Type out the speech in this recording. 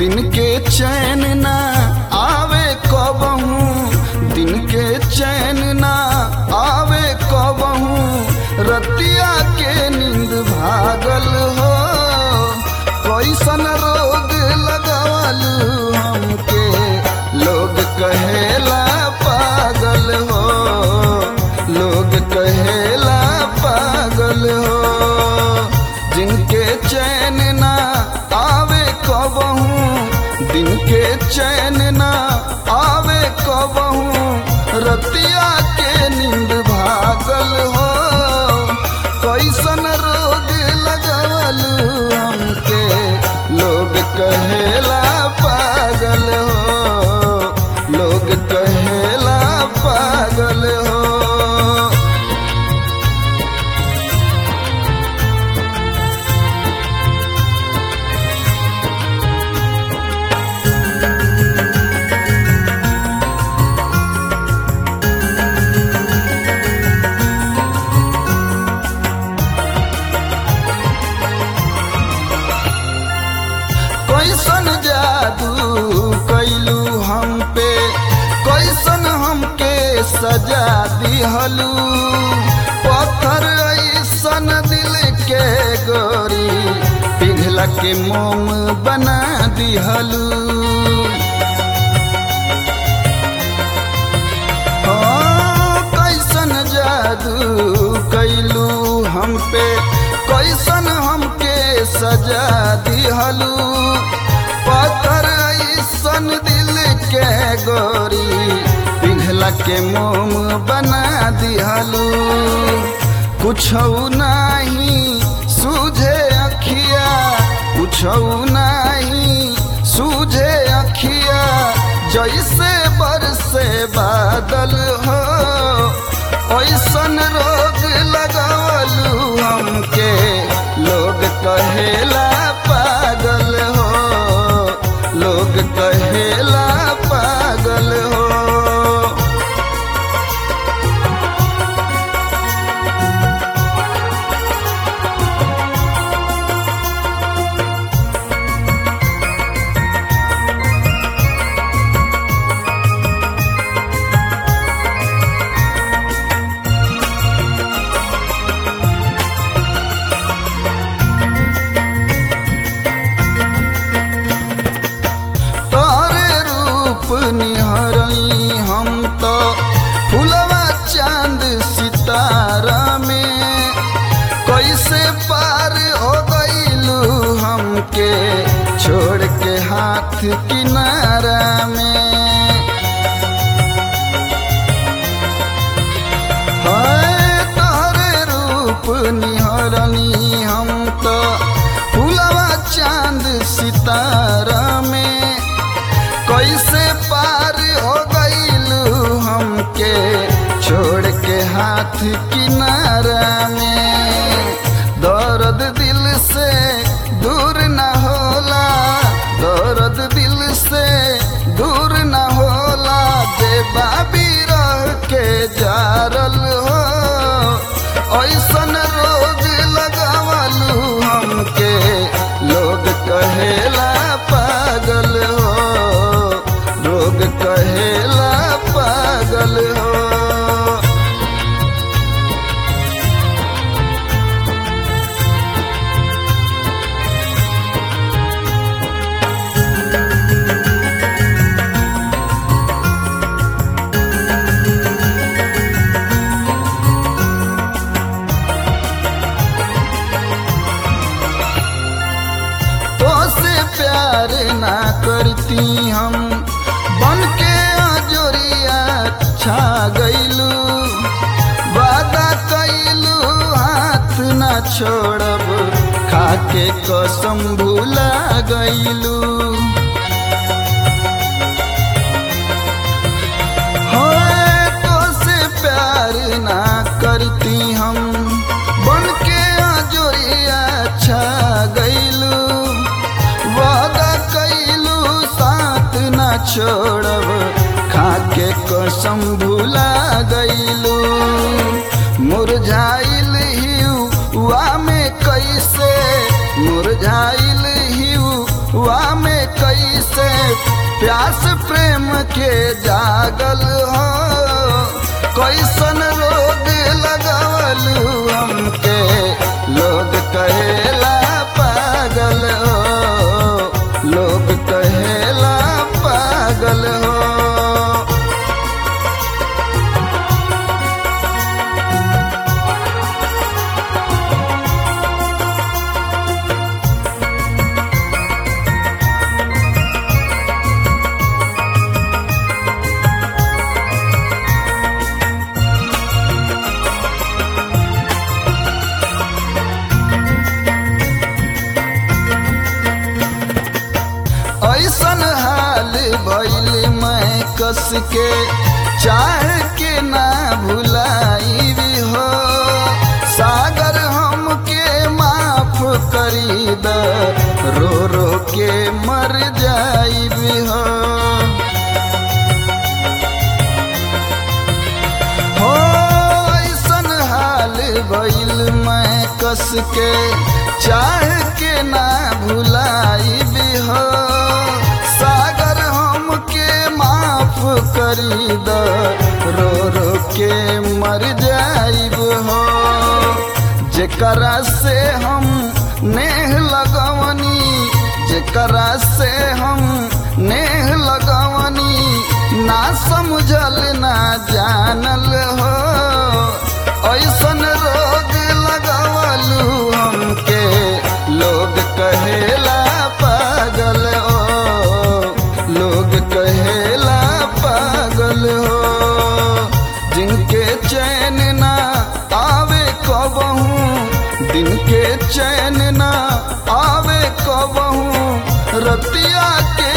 दिन के चैन ना आवे कबहू दिन के चैन ना आवे कबहू रतिया के नींद भागल हो कैसन रोग लगवल हमके लोग कहेला पागल हो लोग कहेला पागल हो जिनके चैन ना आवे कबहू दिन के चैन ना आवे कबहू रतिया के नींद भागल हो कैसन रोग लगवल हमके लोग कहेला पागल हो लोग कहेला पागल हो कैसन जादू कैलू हम पे कैसन हमके सजा दिहलू पत्थर ऐसन दिल के गोरी पिघला के मोम बना दिहलू हाँ, कैसन जादू कैलू हम पे कैसन हमके सजा दिहलू पत्थर ऐसन दिल के गोरी पिघला के मोम बना दिहलू कुछ नहीं सूझे अखिया कुछ नहीं सूझे अखिया जैसे बरसे बादल हो ऐसन रोग लगवलू हमके लोग कहेला पागल हो लोग कहेला पागल हो तोरे रूप निहरई हम तो फुलवा चांद सितारा में कैसे पार हो गईलू हमके छोड़ के हाथ किनारा में हाय तोरे रूप निहरनी हम तो फुलवा चांद सितारा में कैसे पार हो गईलू हमके छोड़ के हाथ किनारा में दर्द दिल से दूर न होला दर्द दिल से दूर न होला बेबाबी रह के जारल हो ऐसन रोग लगवलू हमके लोग कहेला पागल हो लोग कहेला पागल हो तो से प्यार ना करती हम बन के अजोरिया छा गईलू वादा कैलू हाथ ना छोड़ब खाके कसम भूला गईलू होए तो से प्यार ना करती हम बन के अजोरिया छा गईलू वादा कैलू साथ ना छोड़ब खाके कसम भूला गईलू मुरझाइल हिउआ में कैसे मुरझाइल हिउआ में कैसे प्यास प्रेम के जागल हो कैसन रोग लगवल हमके लोग कहेला पागल हो लोग कहेला पागल हो ऐसन हाल भइल मैं कस के चाह के ना भुलाई भी हो सागर हमके माफ करी द रो रो के मर जाई भी हो हो ऐसन हाल भइल मैं कस के चाह के ना भुलाई भी हो सागर हमके माफ करी द रो रो के मर जाइब हो जेकरा से हम नेह लगवनी जेकरा से हम नेह लगवनी ना समझल ना जानल हो ऐसन रोग लगवलू हमके लोग कहेला पागल हो लोग कहेला पागल हो जिनके चैन ना आवे कबहू दिन के चैन ना आवे कबहू रतिया के